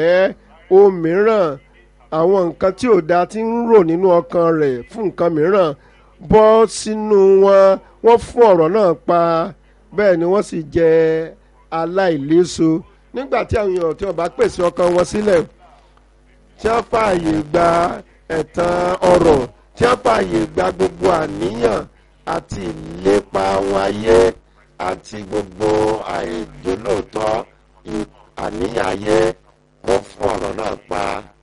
ẹ́ ohun mìíràn àwọn nǹkan tí ò dáa ti ń rò nínú ọkàn rẹ̀ fún nǹkan mìíràn bọ́ sínú wọn wọ́n fún ọ̀rọ̀ náà pa bẹ́ẹ̀ ni wọ́n sì jẹ́ aláìléso nígbà tí àwọn èèyàn tí wọ́n bá pèsè ọkàn wọn sílẹ̀ tí wọ́n fààyè gba ẹ̀tàn ọ̀rọ̀ tí wọ́n fààyè gba gbogbo àníyàn àti ìlépa wọn ayé àti gbogbo àìjólóòtọ́ àníyàn ayé wọ́n fún ọ̀rọ̀ náà pa